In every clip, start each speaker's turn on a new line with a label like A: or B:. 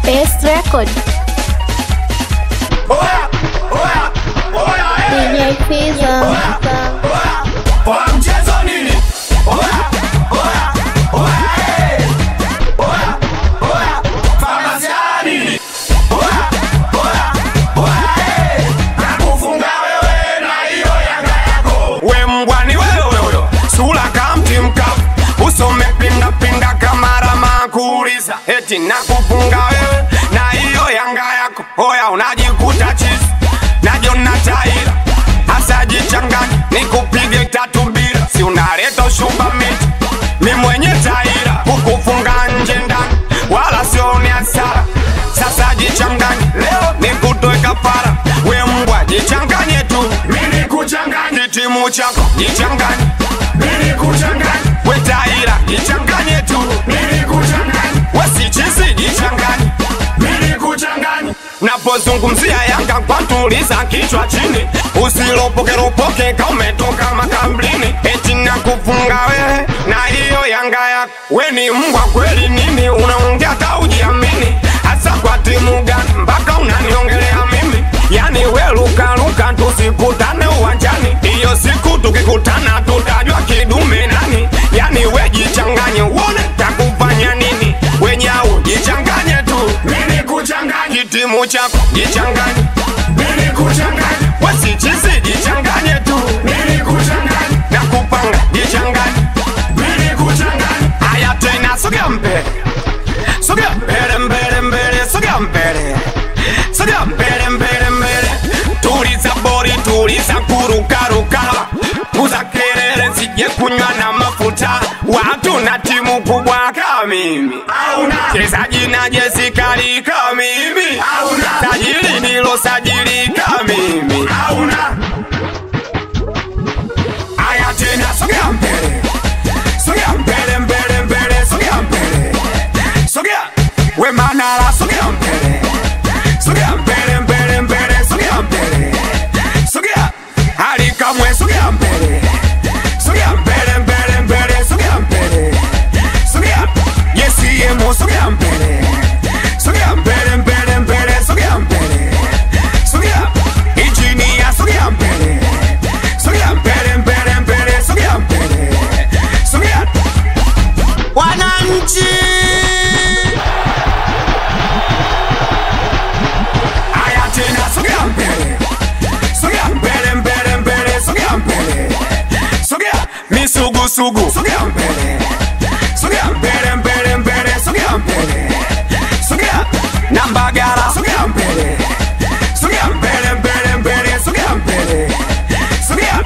A: Best record.
B: Oya, oya, oya, eh.
A: DJ Fiza.
B: Oya mchezo nini? Oya, oya, oya, eh. Oya, oya, famasia nini? Oya, oya, oya, eh. Nakufunga wewe na hiyo Yanga yako. We mbwa ni wewe huyo, sura kama mti mkavu, uso umepinda pinda kama rama kuuliza, eti nakufunga wewe na hiyo Yanga yako. Oya unajikuta chizi, najiona taira hasa jichanganya, nikupige tatu bila, si unaleta ushumba miti, mi mwenye taira kukufunga nje ndani, wala sioni hasara. Sasa jichanganye, leo nikutoe kafara, we mbwa jichanganye tu, mi nikuchanganye, kitimu chako jichanganye, mi nikuchanganye, we taira jichanganye tu, mi nikuchanganye, we sichizi jichanganye, mi nikuchanganye napozungumzia Yanga kwantuliza kichwa chini, usiropokeropoke ka umetoka makambrini, eti nakufunga wewe na hiyo Yanga yako. We ni mbwa kweli nini? Unaongea hata ujiamini, hasa kwa timu gani mpaka unaniongelea mimi? Yani we lukaluka, tusikutane uwanjani, hiyo siku tukikutana tutajua kidume nani. Yani we jichanganye, uone takufanya nini? Wenyau jichanganye tu, mimi kuchanganye kitimu chako jichanganye, mimi kuchanganye wasichizi jichanganye tu, mimi kuchanganye na kupanga jichanganye, mimi kuchanganye. Haya tena, sogea mbele, sogea mbele, mbele, mbele, sogea mbele, sogea mbele, mbele, mbele, tuliza bori, tuliza kurukaruka, puza kelele, sije kunywa na mafuta, watu na timu kubwa kama mimi chezaji na jezi kali kama mimi tajiri nilo sajili kama mimi aya tena sogea mbele sogea mbele mbele mbele sogea mbele sogea we manara sogea mbele sogea mbele mbele mbele sogea mbele sogea hali kamwe sogea mbele sogea mbele mbele mbele sogea mbele sogea yesi yemo sogea mbele sogea mbele mbele mbele sogea mbele sogea injinia sogea mbele sogea mbele mbele mbele sogea mbele sogea wananchi aya tena sogea mbele sogea mbele mbele mbele sogea mbele sogea misugusugu sogea mbele sogea mbele mbele mbele sogea mbele sogea nambagara sogea mbele sogea mbele mbele mbele sogea mbele sogea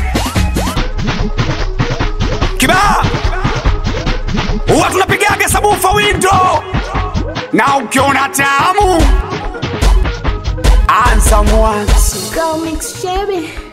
B: kibaa huwa tunapigaga sabufa windo na ukiona tamu anza mwanzo
A: Go mix Chevy.